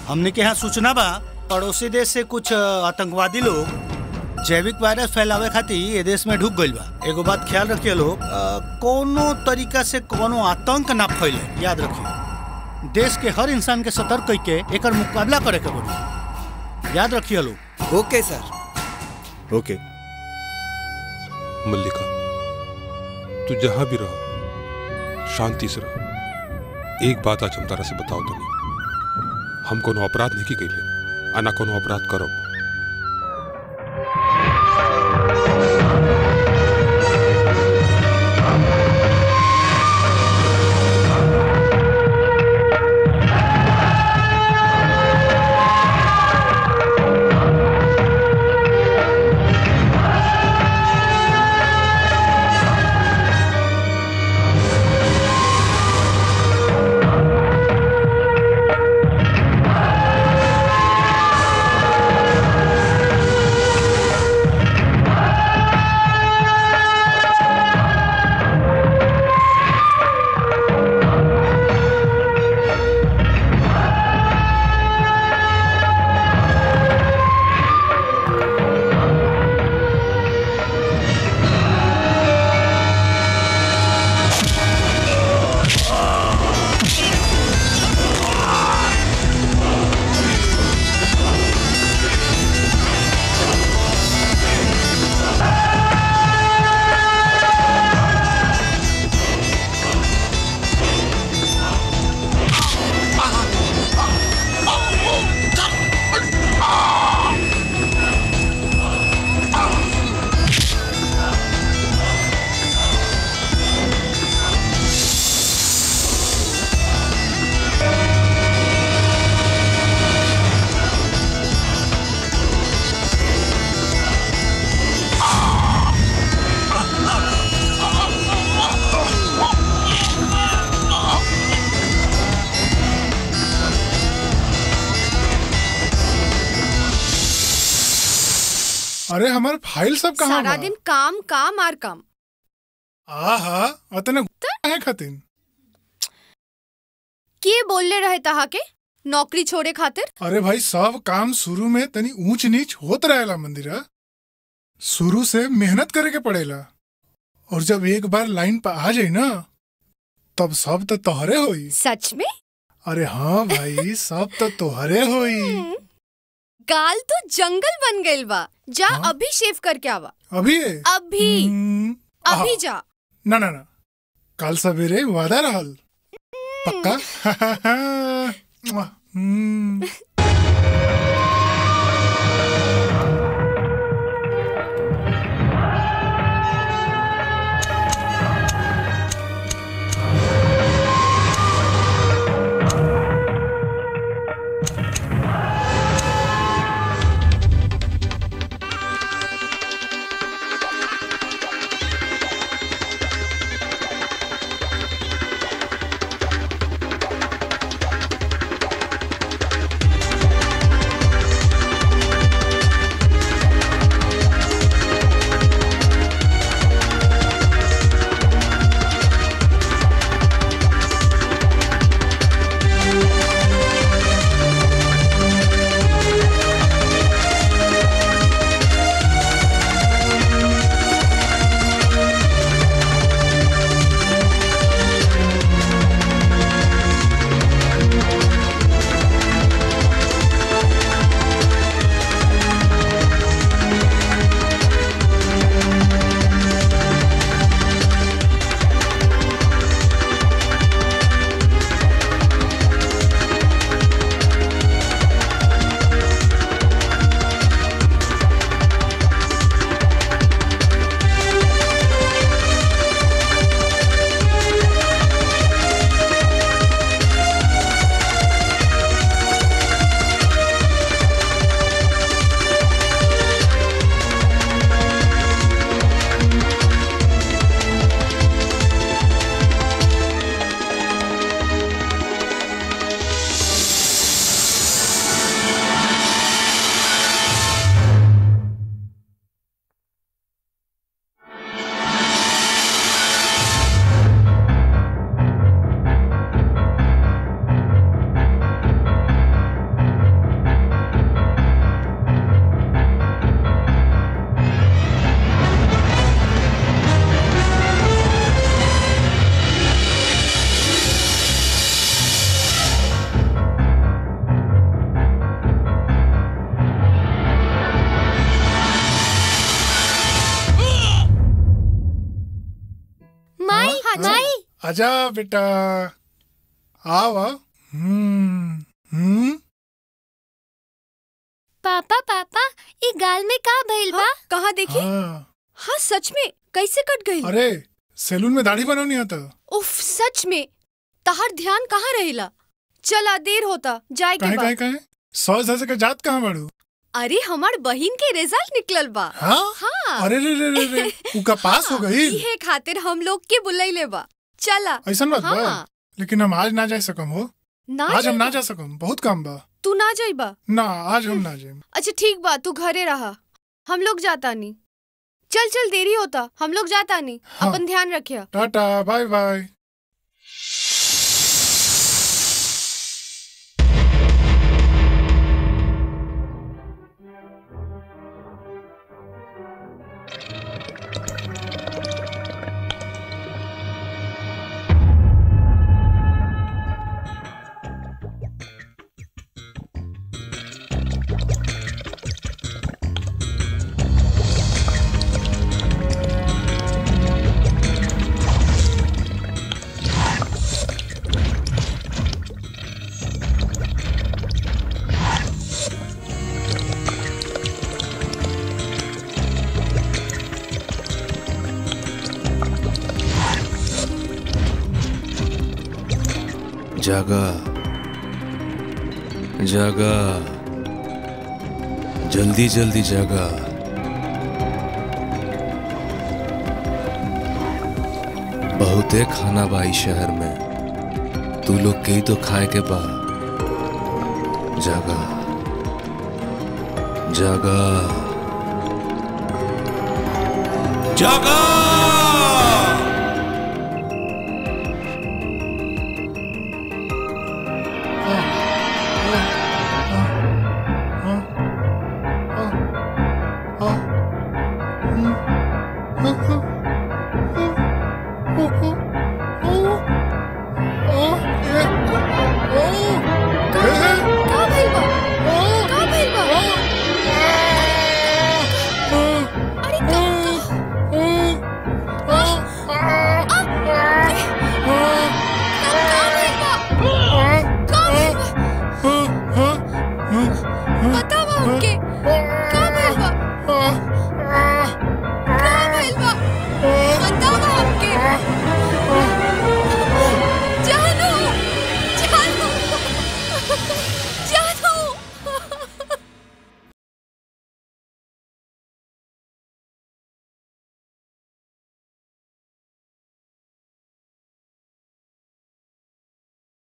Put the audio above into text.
हमने के यहाँ सूचना बा पड़ोसी देश से कुछ अ, आतंकवादी लोग जैविक वायरस फैलावे खातिर ये देश में ढुक गइल बा एगो बात ख्याल रखिए लोग अ, कोनो तरीका से कोनो आतंक ना फैले याद रखिए देश के हर इंसान के सतर्क करके एकर मुकाबला करे के पड़ी याद रखिए लोग ओके सर ओके मल्लिका तू जहां भी रहो शांति से रहो एक बात आज हम तारा से बताओ तो नहीं हम कोनो अपराध नहीं की कैले आ ना कोनो अपराध करब अरे हमार फाइल सब कहाँ सारा बा? दिन काम काम आर काम आहा अतने है खातिन के बोलले रहे तहा के नौकरी छोड़े खातिर अरे भाई सब काम शुरू में तनी ऊंच नीच होत रहेला मंदिरा शुरू से मेहनत करे के पड़ेला और जब एक बार लाइन पर आ जाई ना तब सब तो तोहरे होई सच में अरे हाँ भाई सब तो तोहरे होई गाल तो जंगल बन गइल बा जा हाँ? अभी शेव करके आवा अभी अभी हम्म, अभी आहा। जा ना ना ना कल सवेरे वादा रहल पक्का हम्म आजा बेटा आओ आओ हम्म हम्म पापा पापा ई गाल में का भइल बा हाँ, कहाँ देखी हाँ हाँ सच में कैसे कट गई अरे सैलून में दाढ़ी बनवनी आता उफ सच में तहार ध्यान कहाँ रहेला चला देर होता जाए के काहे काहे बाद काहे सौ धस के जात कहाँ बाड़ू अरे हमार बहिन के रिजल्ट निकलल बा हाँ हाँ अरे रे रे रे रे उका पास हो गई इहे खातिर हम लोग के बुलैले बा चला ऐसा बात बा हाँ लेकिन हम आज ना जा सकम हो ना आज हम जाइबा? ना जा सकम बहुत काम बा तू ना जाइबा ना आज हम ना जाए अच्छा ठीक बा तू घरे रहा हम लोग जाता नहीं चल चल देरी होता हम लोग जाता नहीं हाँ। अपन ध्यान रखिया टाटा बाय बाय जागा जागा जल्दी जल्दी जागा बहुते खाना बा ई शहर में तू लोग के ही तो खाए के बा जागा जागा जागा का भइल बा का भइल बा अरे का का भइल बा का भइल बा बतावा हमके